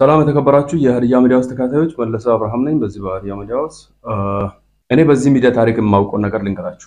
ሰላም የተከበራችሁ የሀዲያ ሚዲያ ውስጥ ተከታታዮች መለሰ አብርሃም ነኝ። በዚህ በሀዲያ ሚዲያ ውስጥ እኔ በዚህ ሚዲያ ታሪክ የማውቀው ነገር ልንገራችሁ።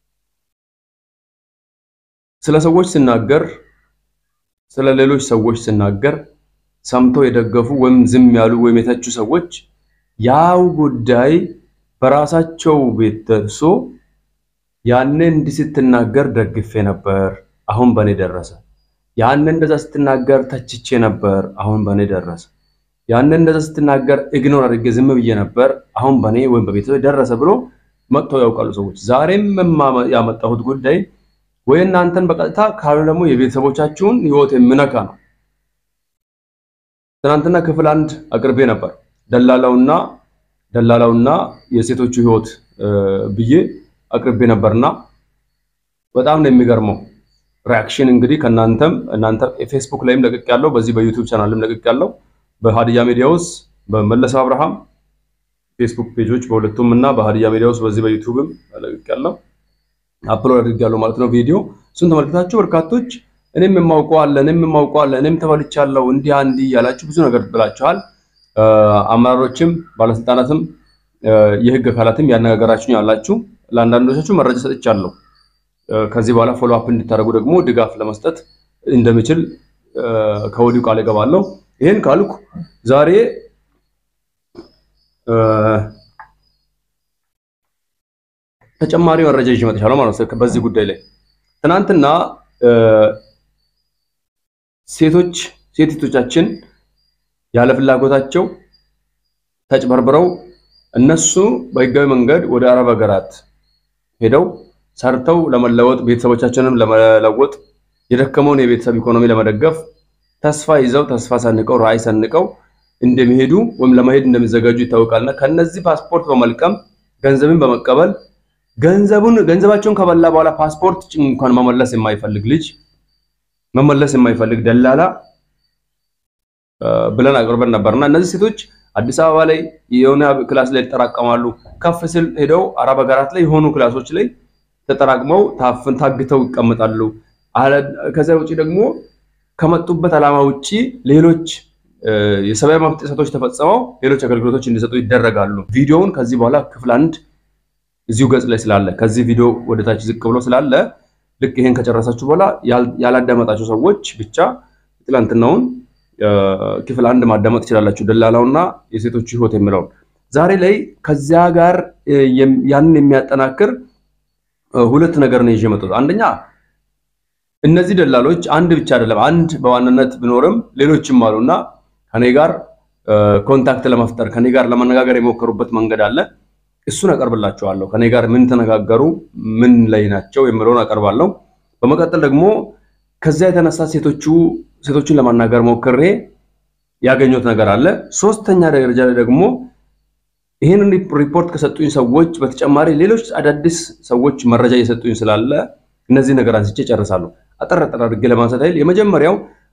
ስለ ሰዎች ስናገር፣ ስለ ሌሎች ሰዎች ስናገር ሰምተው የደገፉ ወይም ዝም ያሉ ወይም የተቹ ሰዎች ያው ጉዳይ በራሳቸው ቤት ደርሶ ያኔ እንዲህ ስትናገር ደግፌ ነበር፣ አሁን በእኔ ደረሰ። ያኔ እንደዛ ስትናገር ተችቼ ነበር፣ አሁን በእኔ ደረሰ። ያኔ እንደዛ ስትናገር ኢግኖር አድርጌ ዝም ብዬ ነበር፣ አሁን በእኔ ወይም በቤተሰብ ደረሰ ብሎ መጥተው ያውቃሉ ሰዎች። ዛሬም ያመጣሁት ጉዳይ ወይ እናንተን በቀጥታ ካሉ ደግሞ የቤተሰቦቻችሁን ሕይወት የምነካ ነው። ትናንትና ክፍል አንድ አቅርቤ ነበር ደላላውና ደላላውና የሴቶቹ ሕይወት ብዬ አቅርቤ ነበርና በጣም ነው የሚገርመው ሪያክሽን እንግዲህ ከእናንተም እናንተ ፌስቡክ ላይም ለቅቅ ያለው በዚህ በዩቲዩብ ቻናልም ለቅቅ ያለው በሀዲያ ሚዲያ ውስጥ በመለሰ አብርሃም ፌስቡክ ፔጆች በሁለቱም እና በሀዲያ ሚዲያ ውስጥ በዚህ በዩቲዩብም ለቅቅ ያለው አፕሎድ አድርጌያለሁ ማለት ነው ቪዲዮ። እሱን ተመልክታችሁ በርካቶች እኔም የማውቀው አለ እኔም የማውቀው አለ እኔም ተበልቻለሁ እንዲህ እንዲህ እያላችሁ ብዙ ነገር ብላችኋል። አመራሮችም ባለስልጣናትም የህግ አካላትም ያነጋገራችሁ ያላችሁ ለአንዳንዶቻችሁ መረጃ ሰጥቻለሁ። ከዚህ በኋላ ፎሎ አፕ እንድታደርጉ ደግሞ ድጋፍ ለመስጠት እንደምችል ከወዲሁ ቃል እገባለሁ። ይህን ካልኩ ዛሬ ተጨማሪ መረጃ ይዤ መጥቻለሁ ማለት ነው። በዚህ ጉዳይ ላይ ትናንትና ሴቶች ሴቶቻችን ያለ ፍላጎታቸው ተጭበርብረው እነሱ በህጋዊ መንገድ ወደ አረብ ሀገራት ሄደው ሰርተው ለመለወጥ ቤተሰቦቻችንም ለመለወጥ የደከመውን የቤተሰብ ኢኮኖሚ ለመደገፍ ተስፋ ይዘው ተስፋ ሰንቀው ራዕይ ሰንቀው እንደሚሄዱ ወይም ለመሄድ እንደሚዘጋጁ ይታወቃልና ከነዚህ ፓስፖርት በመልቀም ገንዘብን በመቀበል ገንዘቡን ገንዘባቸውን ከበላ በኋላ ፓስፖርት እንኳን መመለስ የማይፈልግ ልጅ መመለስ የማይፈልግ ደላላ ብለን አቅርበን ነበርና እነዚህ ሴቶች አዲስ አበባ ላይ የሆነ ክላስ ላይ ይጠራቀማሉ። ከፍ ስል ሄደው አረብ ሀገራት ላይ የሆኑ ክላሶች ላይ ተጠራቅመው ታፍን ታግተው ይቀመጣሉ። ከዚያ ውጭ ደግሞ ከመጡበት ዓላማ ውጭ ሌሎች የሰብአዊ መብት ጥሰቶች ተፈጽመው ሌሎች አገልግሎቶች እንዲሰጡ ይደረጋሉ። ቪዲዮውን ከዚህ በኋላ ክፍል አንድ እዚሁ ገጽ ላይ ስላለ ከዚህ ቪዲዮ ወደ ታች ዝቅ ብሎ ስላለ ልክ ይሄን ከጨረሳችሁ በኋላ ያላዳመጣችሁ ሰዎች ብቻ ትላንትናውን ክፍል አንድ ማዳመጥ ትችላላችሁ። ደላላውና የሴቶቹ ሕይወት የሚለውን ዛሬ ላይ ከዚያ ጋር ያንን የሚያጠናክር ሁለት ነገር ነው ይዤ መጣሁ። አንደኛ እነዚህ ደላሎች አንድ ብቻ አይደለም፣ አንድ በዋናነት ቢኖርም ሌሎችም አሉና ከኔ ጋር ኮንታክት ለመፍጠር ከኔ ጋር ለመነጋገር የሞከሩበት መንገድ አለ። እሱን አቀርብላችኋለሁ። ከኔ ጋር ምን ተነጋገሩ፣ ምን ላይ ናቸው የሚለውን አቀርባለሁ። በመቀጠል ደግሞ ከዚያ የተነሳ ሴቶቹ ሴቶችን ለማናገር ሞክሬ ያገኘሁት ነገር አለ። ሶስተኛ ደረጃ ላይ ደግሞ ይህንን ሪፖርት ከሰጡኝ ሰዎች በተጨማሪ ሌሎች አዳዲስ ሰዎች መረጃ እየሰጡኝ ስላለ እነዚህ ነገር አንስቼ ጨርሳለሁ። አጠር አጠር አድርጌ ለማንሳት ያህል የመጀመሪያው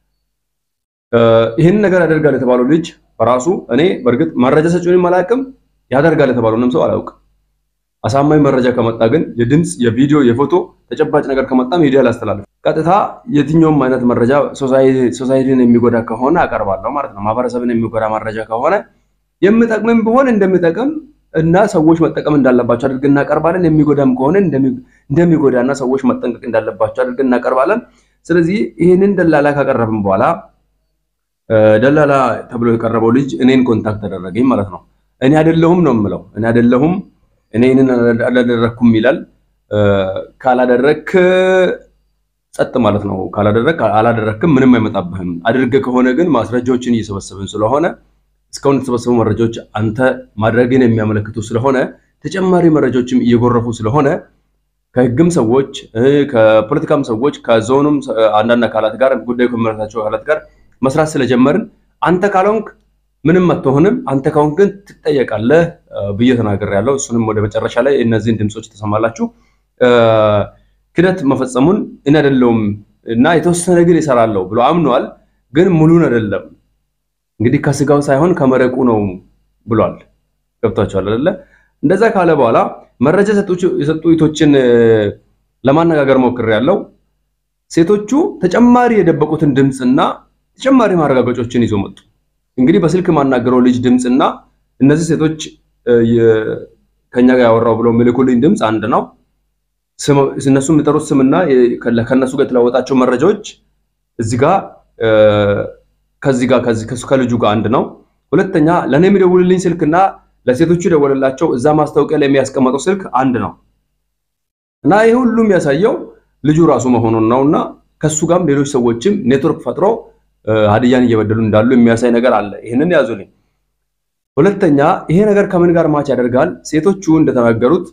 ይህንን ነገር ያደርጋል የተባለው ልጅ በራሱ እኔ በእርግጥ መረጃ ሰጪውንም አላውቅም፣ ያደርጋል የተባለውንም ሰው አላውቅም። አሳማኝ መረጃ ከመጣ ግን የድምፅ፣ የቪዲዮ፣ የፎቶ ተጨባጭ ነገር ከመጣ ሚዲያ ላስተላልፍ። ቀጥታ የትኛውም አይነት መረጃ ሶሳይቲን የሚጎዳ ከሆነ አቀርባለሁ ማለት ነው። ማህበረሰብን የሚጎዳ መረጃ ከሆነ የምጠቅምም ቢሆን እንደሚጠቅም እና ሰዎች መጠቀም እንዳለባቸው አድርገን እናቀርባለን። የሚጎዳም ከሆነ እንደሚጎዳ እና ሰዎች መጠንቀቅ እንዳለባቸው አድርገን እናቀርባለን። ስለዚህ ይህንን ደላላ ካቀረብን በኋላ ደላላ ተብሎ የቀረበው ልጅ እኔን ኮንታክት ተደረገኝ ማለት ነው። እኔ አይደለሁም ነው የምለው። እኔ አይደለሁም እኔ ይህንን አላደረግኩም ይላል። ካላደረክ ጸጥ ማለት ነው። ካላደረክ አላደረክም፣ ምንም አይመጣብህም። አድርገህ ከሆነ ግን ማስረጃዎችን እየሰበሰብን ስለሆነ እስካሁን የተሰበሰቡ መረጃዎች አንተ ማድረግን የሚያመለክቱ ስለሆነ ተጨማሪ መረጃዎችም እየጎረፉ ስለሆነ ከህግም ሰዎች ከፖለቲካም ሰዎች ከዞኑም አንዳንድ አካላት ጋር ጉዳዩ ከሚመለከታቸው አካላት ጋር መስራት ስለጀመርን አንተ ካልሆንክ ምንም አትሆንም፣ አንተ ከሆንክ ግን ትጠየቃለህ ብዬ ተናግሬያለሁ። እሱንም ወደ መጨረሻ ላይ እነዚህን ድምፆች ተሰማላችሁ። ክደት መፈጸሙን እኔ አይደለሁም እና የተወሰነ ግን ይሰራለሁ ብሎ አምኗል፣ ግን ሙሉን አይደለም እንግዲህ ከስጋው ሳይሆን ከመረቁ ነው ብሏል። ገብቷቸዋል አይደለ? እንደዛ ካለ በኋላ መረጃ የሰጡ ሴቶችን ለማነጋገር ሞክሬያለሁ። ሴቶቹ ተጨማሪ የደበቁትን ድምፅና ተጨማሪ ማረጋገጮችን ይዞ መጡ። እንግዲህ በስልክ ማናገረው ልጅ ድምፅና እነዚህ ሴቶች ከኛ ጋር ያወራው ብለው ምልኩልኝ ድምፅ አንድ ነው። እነሱ የሚጠሩት ስምና ከነሱ ጋር የተለዋወጣቸው መረጃዎች እዚህ ጋር ከዚህ ጋር ከልጁ ጋር አንድ ነው። ሁለተኛ ለእኔ የሚደውልልኝ ስልክና ለሴቶቹ የደወለላቸው እዛ ማስታወቂያ ላይ የሚያስቀመጠው ስልክ አንድ ነው እና ይህ ሁሉ የሚያሳየው ልጁ ራሱ መሆኑን ነው እና ከሱ ጋርም ሌሎች ሰዎችም ኔትወርክ ፈጥሮ ሀዲያን እየበደሉ እንዳሉ የሚያሳይ ነገር አለ። ይህንን ያዙልኝ። ሁለተኛ ይሄ ነገር ከምን ጋር ማች ያደርጋል? ሴቶቹ እንደተናገሩት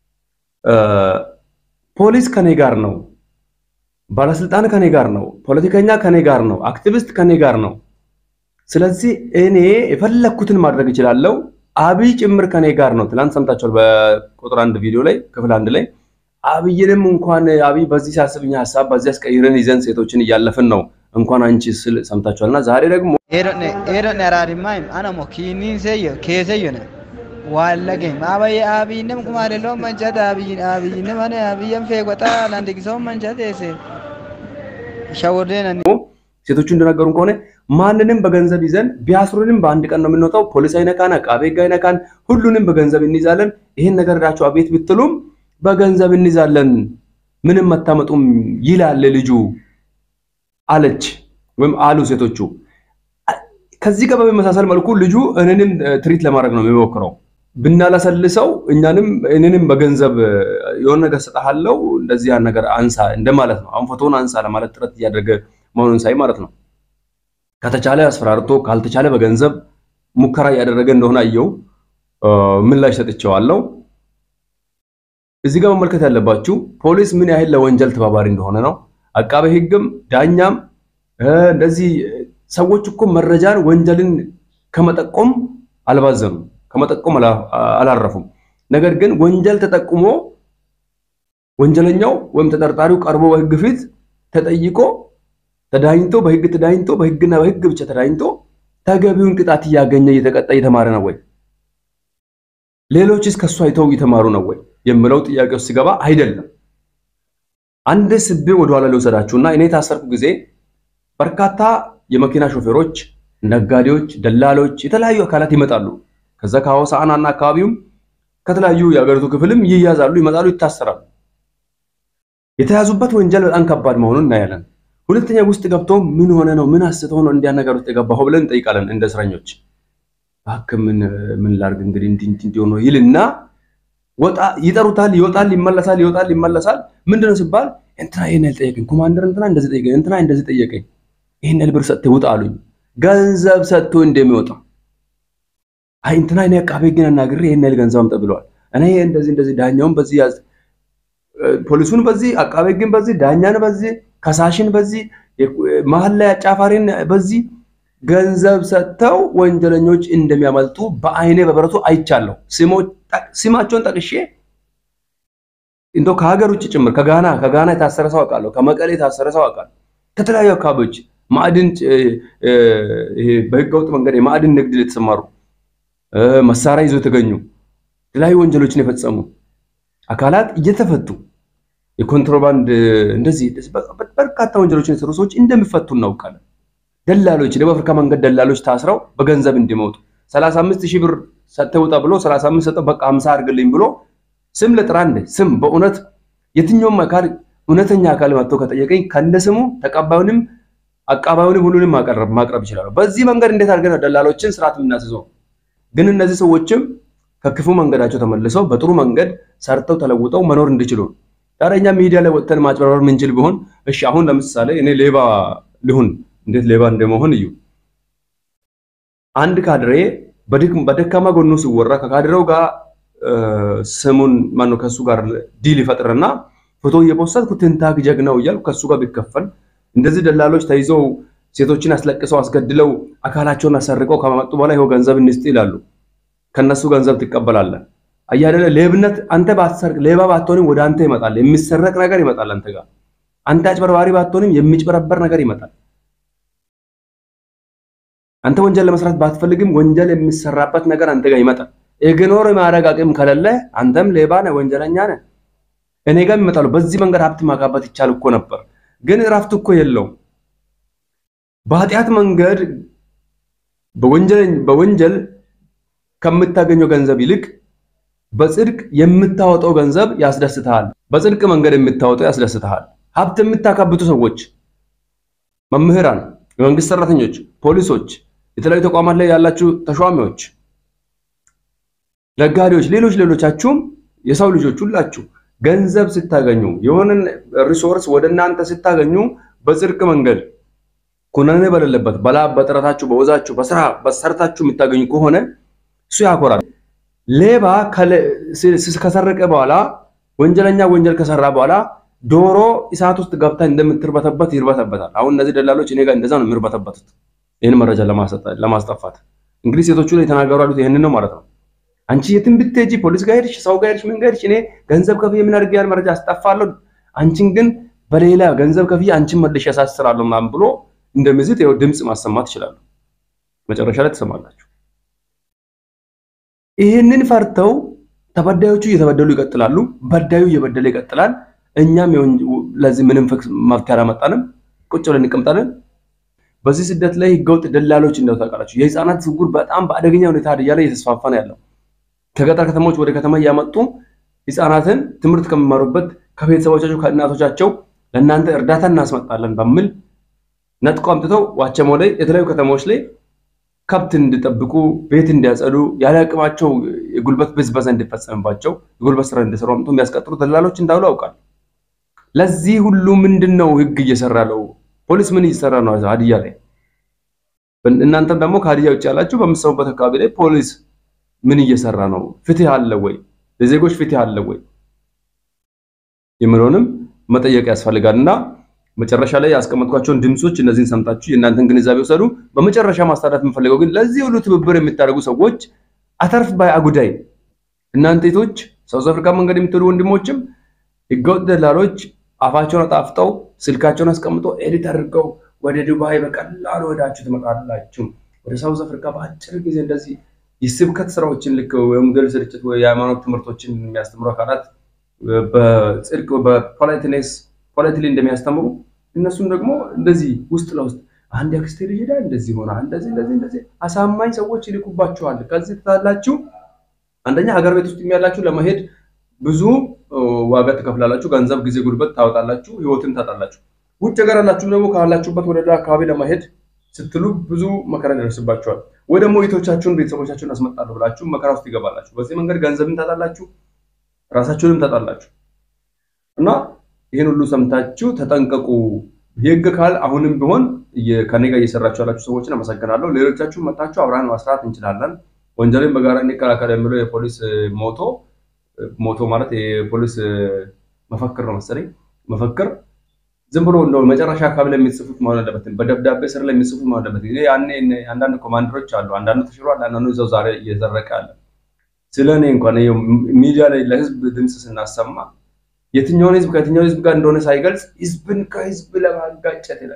ፖሊስ ከኔ ጋር ነው፣ ባለስልጣን ከኔ ጋር ነው፣ ፖለቲከኛ ከኔ ጋር ነው፣ አክቲቪስት ከኔ ጋር ነው። ስለዚህ እኔ የፈለግኩትን ማድረግ እችላለሁ። አብይ ጭምር ከኔ ጋር ነው። ትናንት ሰምታችኋል። በቁጥር አንድ ቪዲዮ ላይ ክፍል አንድ ላይ አብይንም እንኳን አብይ በዚህ ሲያስብኛ ሀሳብ በዚህ አስቀይረን ይዘን ሴቶችን እያለፍን ነው እንኳን አንቺ ስል ሰምታችኋልና ዛሬ ደግሞ ኤዶን አራሪማይም አነሞ ኪኒን ሰየ ኬሰየነ ዋለገኝ አበየ አብይንም ቁማደሎ መንጨት አብይ አብይንም አነ አብየም ፌጎጣ ላንድጊሰው መንጨት ሴ ሸወርዴን ሴቶቹ እንደነገሩን ከሆነ ማንንም በገንዘብ ይዘን ቢያስሩንም በአንድ ቀን ነው የምንወጣው። ፖሊስ አይነካን፣ አቃቤ ሕግ አይነካን፣ ሁሉንም በገንዘብ እንይዛለን። ይሄን ነገር ዳቸው አቤት ብትሉም በገንዘብ እንይዛለን፣ ምንም መታመጡም ይላል ልጁ አለች ወይም አሉ ሴቶቹ። ከዚህ ጋር በሚመሳሰል መልኩ ልጁ እኔንም ትሪት ለማድረግ ነው የሚሞክረው። ብናላሰልሰው እኛንም እኔንም በገንዘብ የሆነ ነገር ሰጠሃለው እንደዚህ ያን ነገር አንሳ እንደማለት ነው። አሁን ፎቶውን አንሳ ለማለት ጥረት እያደረገ መሆኑን ሳይ ማለት ነው። ከተቻለ አስፈራርቶ ካልተቻለ በገንዘብ ሙከራ እያደረገ እንደሆነ አየው። ምላሽ ሰጥቼዋለሁ። እዚህ ጋር መመልከት ያለባችሁ ፖሊስ ምን ያህል ለወንጀል ተባባሪ እንደሆነ ነው። አቃቤ ሕግም ዳኛም እንደዚህ ሰዎች እኮ መረጃን ወንጀልን ከመጠቆም አልባዘኑም፣ ከመጠቆም አላረፉም። ነገር ግን ወንጀል ተጠቁሞ ወንጀለኛው ወይም ተጠርጣሪው ቀርቦ በሕግ ፊት ተጠይቆ ተዳኝቶ በሕግ ተዳኝቶ በሕግና በሕግ ብቻ ተዳኝቶ ተገቢውን ቅጣት እያገኘ እየተቀጣ እየተማረ ነው ወይ? ሌሎችስ ከሱ አይተው እየተማሩ ነው ወይ የምለው ጥያቄ ውስጥ ሲገባ አይደለም። አንድ ስቤ ወደኋላ ሊወሰዳችሁና እኔ የታሰርኩ ጊዜ በርካታ የመኪና ሾፌሮች፣ ነጋዴዎች፣ ደላሎች፣ የተለያዩ አካላት ይመጣሉ። ከዛ ከሆሳዕናና አካባቢውም ከተለያዩ የሀገሪቱ ክፍልም ይያዛሉ፣ ይመጣሉ፣ ይታሰራሉ። የተያዙበት ወንጀል በጣም ከባድ መሆኑን እናያለን። ሁለተኛ ውስጥ ገብቶ ምን ሆነ ነው ምን አስተው ነው እንዲያ ነገር ውስጥ የገባው ብለን እንጠይቃለን። እንደ እስረኞች እባክህ ምን ምን ላድርግ እንግዲህ እንዲህ እንዲህ ሆኖ ይልና ወጣ ይጠሩታል፣ ይወጣል፣ ይመለሳል፣ ይወጣል፣ ይመለሳል። ምንድነው ሲባል እንትና ይሄን ያህል ጠየቀኝ፣ ኮማንደር እንትና እንደዚህ ጠየቀኝ፣ እንትና እንደዚህ ጠየቀኝ፣ ይሄን ያህል ብር ሰጥተህ ውጣ አሉኝ። ገንዘብ ሰጥቶ እንደሚወጣ አይ እንትና እኔ አቃቤ ግን አናግሬ ይሄን ያህል ገንዘብ አምጣ ብለዋል። እኔ እንደዚህ እንደዚህ ዳኛውን በዚህ ያዝ፣ ፖሊሱን በዚህ አቃቤ ግን በዚህ ዳኛን በዚህ ከሳሽን በዚህ መሀል ላይ አጫፋሪን በዚህ ገንዘብ ሰጥተው ወንጀለኞች እንደሚያመልጡ በአይኔ በብረቱ አይቻለሁ። ስማቸውን ጠቅሼ እንደው ከሀገር ውጭ ጭምር ከጋና ከጋና የታሰረ ሰው አውቃለሁ። ከመቀሌ የታሰረ ሰው አውቃለሁ። ከተለያዩ አካባቢዎች ማዕድን በህገወጥ መንገድ የማዕድን ንግድ የተሰማሩ መሳሪያ ይዞ የተገኙ የተለያዩ ወንጀሎችን የፈጸሙ አካላት እየተፈቱ የኮንትሮባንድ እንደዚህ በርካታ ወንጀሎችን የሰሩ ሰዎች እንደሚፈቱ እናውቃለን። ደላሎች ደቡብ አፍሪካ መንገድ ደላሎች ታስረው በገንዘብ እንዲመጡ 35 ሺህ ብር ሰጥተህ ውጣ ብሎ 35 ሰጠው በቃ 50 አድርግልኝ ብሎ ስም ልጥራ እንደ ስም በእውነት የትኛውም አካል እውነተኛ አካል መጥቶ ከጠየቀኝ ከነ ስሙ ተቀባዩንም አቃባዩንም ሁሉንም ማቅረብ ማቅረብ ይችላሉ። በዚህ መንገድ እንዴት አድርገን ደላሎችን ስርዓት የምናስይዘው? ግን እነዚህ ሰዎችም ከክፉ መንገዳቸው ተመልሰው በጥሩ መንገድ ሰርተው ተለውጠው መኖር እንዲችሉ ታዲያ እኛ ሚዲያ ላይ ወጥተን ማጭበርበር ምንችል ቢሆን እሺ፣ አሁን ለምሳሌ እኔ ሌባ ልሁን እንዴት ሌባ እንደመሆን እዩ። አንድ ካድሬ በደካማ ጎኑ ሲወራ ከካድሬው ጋር ስሙን ማነው ከሱ ጋር ዲል ይፈጥርና ፎቶ እየፖስተትኩ ትንታግ ጀግናው እያልኩ ከሱ ጋር ቢከፈል እንደዚህ ደላሎች ተይዘው ሴቶችን አስለቅሰው አስገድለው አካላቸውን አሰርቀው ከመጡ በኋላ ይኸው ገንዘብ እንስጥ ይላሉ። ከነሱ ገንዘብ ትቀበላለህ። አያደለ ሌብነት አንተ ባትሰርቅ ሌባ ባትሆንም ወደ አንተ ይመጣል። የሚሰረቅ ነገር ይመጣል አንተ ጋር። አንተ አጭበርባሪ ባትሆንም የሚጭበረበር ነገር ይመጣል። አንተ ወንጀል ለመስራት ባትፈልግም ወንጀል የሚሰራበት ነገር አንተ ጋር ይመጣል። ኢግኖር የማድረግ አቅም ከሌለ አንተም ሌባ ነህ፣ ወንጀለኛ ነህ። እኔ ጋር ይመጣሉ። በዚህ መንገድ ሀብት ማካበት ይቻል እኮ ነበር፣ ግን እረፍት እኮ የለውም። በኃጢአት መንገድ በወንጀል ከምታገኘው ገንዘብ ይልቅ በጽድቅ የምታወጣው ገንዘብ ያስደስትሃል። በጽድቅ መንገድ የምታወጣው ያስደስትሃል። ሀብት የምታካብቱ ሰዎች፣ መምህራን፣ የመንግስት ሰራተኞች፣ ፖሊሶች፣ የተለያዩ ተቋማት ላይ ያላችሁ ተሿሚዎች፣ ነጋዴዎች፣ ሌሎች ሌሎቻችሁም የሰው ልጆች ሁላችሁ ገንዘብ ስታገኙ የሆነን ሪሶርስ ወደ እናንተ ስታገኙ በጽድቅ መንገድ ኩነኔ በሌለበት በላብ በጥረታችሁ በወዛችሁ በስራ በሰርታችሁ የምታገኙ ከሆነ እሱ ያኮራል። ሌባ ከሰረቀ በኋላ ወንጀለኛ ወንጀል ከሰራ በኋላ ዶሮ እሳት ውስጥ ገብታ እንደምትርበተበት ይርበተበታል። አሁን እነዚህ ደላሎች እኔ ጋር እንደዛ ነው የሚርበተበቱት፣ ይህን መረጃ ለማስጠፋት እንግዲህ ሴቶቹ ላይ የተናገሩ ያሉት ይህንን ነው ማለት ነው። አንቺ የትም ብትሄጂ ፖሊስ ጋር ሄድሽ፣ ሰው ጋር ሄድሽ፣ ምን ጋር ሄድሽ፣ እኔ ገንዘብ ከፍዬ ምን አድርጌ ያን መረጃ አስጠፋለሁ፣ አንቺን ግን በሌላ ገንዘብ ከፍዬ አንቺን መልሼ ያሳስራለሁ ምናምን ብሎ እንደሚዝት ይኸው ድምፅ ማሰማት ይችላሉ። መጨረሻ ላይ ትሰማላችሁ። ይህንን ፈርተው ተበዳዮቹ እየተበደሉ ይቀጥላሉ፣ በዳዩ እየበደለ ይቀጥላል። እኛም ለዚህ ምንም መፍትሄ አላመጣንም፣ ቁጭ ብለን እንቀምጣለን። በዚህ ስደት ላይ ህገወጥ ደላሎች እንደው ታውቃላችሁ፣ የህፃናት ዝውውር በጣም በአደገኛ ሁኔታ ሀዲያ ላይ እየተስፋፋ ነው ያለው። ከገጠር ከተሞች ወደ ከተማ እያመጡ ህፃናትን ትምህርት ከሚማሩበት ከቤተሰቦቻቸው ከእናቶቻቸው ለእናንተ እርዳታ እናስመጣለን በሚል ነጥቆ አምጥተው ዋቸሞ ላይ የተለያዩ ከተሞች ላይ ከብት እንዲጠብቁ ቤት እንዲያጸዱ ያለ አቅማቸው የጉልበት ብዝበዛ እንዲፈጸምባቸው የጉልበት ስራ እንዲሰሩ አምጥቶ የሚያስቀጥሩ ደላሎች እንዳሉ ያውቃል። ለዚህ ሁሉ ምንድን ነው ህግ እየሰራ ነው? ፖሊስ ምን እየሰራ ነው? ሀዲያ ላይ እናንተም ደግሞ ከሀዲያ ውጭ ያላችሁ በምትሰሙበት አካባቢ ላይ ፖሊስ ምን እየሰራ ነው? ፍትህ አለ ወይ? ለዜጎች ፍትህ አለ ወይ የሚለውንም መጠየቅ ያስፈልጋል እና መጨረሻ ላይ ያስቀመጥኳቸውን ድምጾች እነዚህን ሰምታችሁ የእናንተን ግንዛቤ ወሰዱ። በመጨረሻ ማስተላለፍ የምፈልገው ግን ለዚህ ሁሉ ትብብር የምታደርጉ ሰዎች አተርፍ ባይ አጉዳይ እናንተ ቶች ሳውዝ አፍሪካ መንገድ የምትሄዱ ወንድሞችም ህገወጥ ደላሎች አፋቸውን አጣፍጠው ስልካቸውን አስቀምጦ ኤዲት አድርገው ወደ ዱባይ በቀላሉ ወዳችሁ ትመጣላችሁ። ወደ ሳውዝ አፍሪካ በአጭር ጊዜ እንደዚህ የስብከት ስራዎችን ልክ ወንጌል ስርጭት ወይ የሃይማኖት ትምህርቶችን የሚያስተምሩ አካላት በጽድቅ በፖለቲኔስ ፖለቲሊ እንደሚያስተምሩ እነሱም ደግሞ እንደዚህ ውስጥ ለውስጥ አንድ አክስቴ ልጅ ሄዳ እንደዚህ ሆና እንደዚህ እንደዚህ እንደዚህ አሳማኝ ሰዎች ይልኩባቸዋል። ከዚህ ትታላችሁ። አንደኛ ሀገር ቤት ውስጥ የሚያላችሁ ለመሄድ ብዙ ዋጋ ትከፍላላችሁ። ገንዘብ፣ ጊዜ፣ ጉልበት ታወጣላችሁ። ህይወትን ታጣላችሁ። ውጭ ሀገር ያላችሁ ደግሞ ካላችሁበት ወደ ሌላ አካባቢ ለመሄድ ስትሉ ብዙ መከራ ይደርስባችኋል። ወይ ደግሞ ቤቶቻችሁን ቤተሰቦቻችሁን አስመጣለሁ ብላችሁ መከራ ውስጥ ይገባላችሁ። በዚህ መንገድ ገንዘብን ታጣላችሁ፣ ራሳችሁንም ታጣላችሁ እና ይህን ሁሉ ሰምታችሁ ተጠንቀቁ። የህግ ካል አሁንም ቢሆን ከኔ ጋር እየሰራችሁ ያላችሁ ሰዎችን አመሰግናለሁ። ሌሎቻችሁ መጣችሁ አብረን መስራት እንችላለን። ወንጀልን በጋራ እንከላከል የሚለው የፖሊስ ሞቶ ሞቶ ማለት የፖሊስ መፈክር ነው መሰለኝ መፈክር ዝም ብሎ እንደው መጨረሻ አካባቢ ላይ የሚጽፉት መሆን አለበትም። በደብዳቤ ስር ላይ የሚጽፉት መሆን አለበት። ያኔ አንዳንድ ኮማንደሮች አሉ። አንዳንዱ ተሽሯል፣ አንዳንዱ እዛው ዛሬ እየዘረቀ አለ። ስለ እኔ እንኳን ሚዲያ ላይ ለህዝብ ድምፅ ስናሰማ የትኛውን ህዝብ ከየትኛው ህዝብ ጋር እንደሆነ ሳይገልጽ ህዝብን ከህዝብ ለማጋጨት ይላል።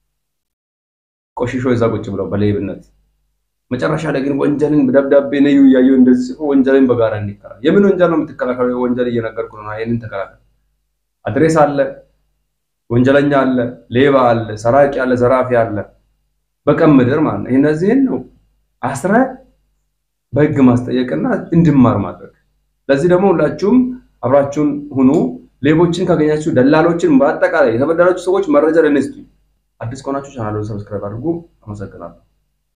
ቆሽሾ እዛ ቁጭ ብለው በሌብነት መጨረሻ ላይ ግን ወንጀልን በደብዳቤ ነዩ እያየሁ እንደዚህ ጽፎ ወንጀልን በጋራ እንዲከላል። የምን ወንጀል ነው የምትከላከለው? ወንጀል እየነገርኩ ነው። ይህንን ተከላከል። አድሬስ አለ፣ ወንጀለኛ አለ፣ ሌባ አለ፣ ሰራቂ አለ፣ ዘራፊ አለ፣ በቀን ምድር ማለት ነው። እነዚህን ነው አስረ በህግ ማስጠየቅና እንድማር ማድረግ። ለዚህ ደግሞ ሁላችሁም አብራችሁን ሁኑ። ሌቦችን ካገኛችሁ፣ ደላሎችን፣ በአጠቃላይ የተበደላችሁ ሰዎች መረጃ ለነስቱ። አዲስ ከሆናችሁ ቻናሉን ሰብስክራይብ አድርጉ። አመሰግናለሁ።